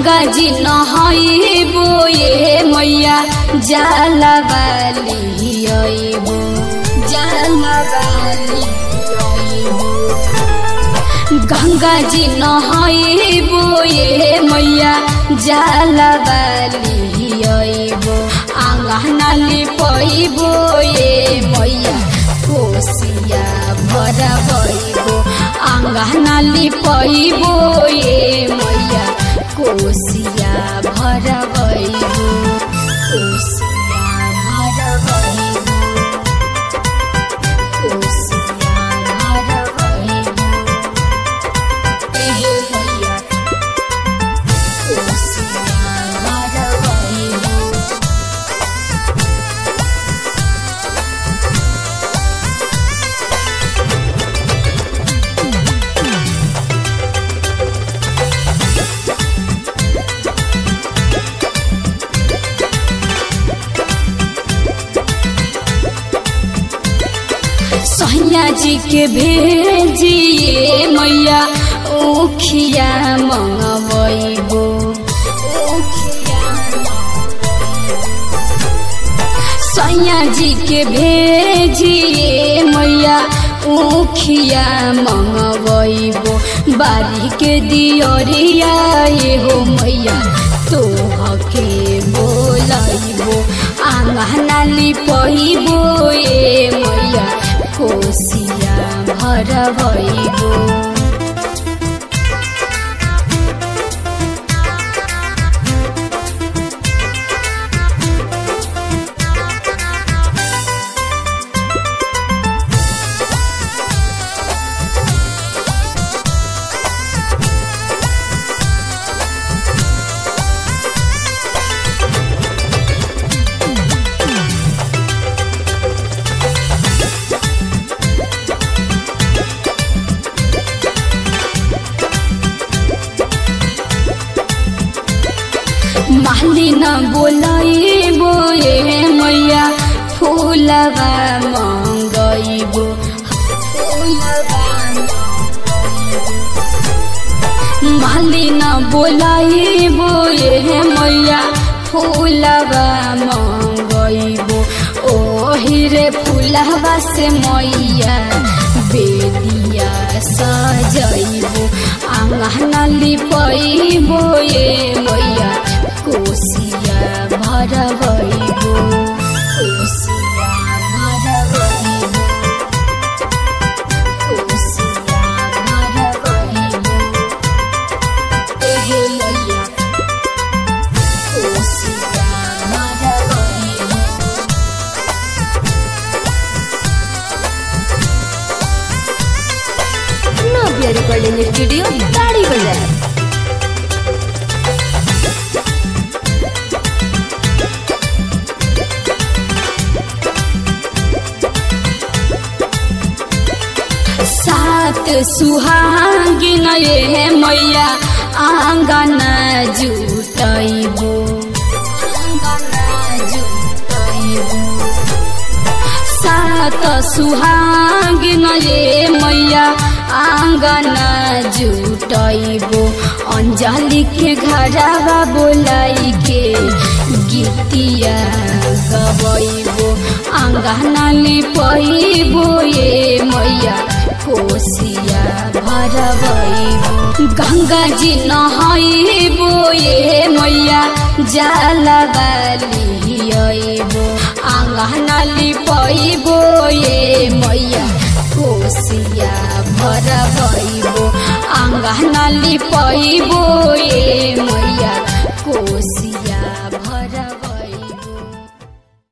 गंगा जी नहैबो ये मैया जाला बाली अइबो जाला बाली अइबो गंगा जी नहैबो ये मैया जाला बाली अइबो आंगनाली पैबो ये मैया कोसिया भरबैबो आंगनाली पैबो ये मैया कोसिया भरबैबो कोसिया भरबैबो कोसिया भरबैबो एहे मैया कोसिया भरबैबो सैया जी के भेजिए मैया ओखिया मंगबैबो सैया जी के भेजिए मैया ओखिया मंगबैबो बारी के दियरिया ये हो मैया तोहके बोलैबो आंगनाली पहिबो ए मैया कोसिया भरबैबो मालिन बोलैबो ए मैया फुलबा मङ्गैबो मालिन बोलैबो ए मैया फुलबा मङ्गैबो ओहि रे फुलबा से मैया बेदिया सजैबो आंगनाली पैबो ए मैया कोसिया भरबैबो कोसिया भरबैबो कोसिया भरबैबो एहे मैया कोसिया भरबैबो नव्या रिकॉर्डिंग स्टूडियो ताड़ी बाजार सात सुहागिन ये मैया आँगन जुटैबो सात सुहागिन ये मैया आँगन जुटैबो अंजलि के घरवा बोलाई के गीतिया गबैबो आँगनाली पैबो ये मैया कोसिया भरबैबो गंगा जी नहैबो ये मैया जाला बाली अइबो आँगनाली पैबो ये मैया कोसिया भरबैबो आँगनाली पैबो ये मैया कोसिया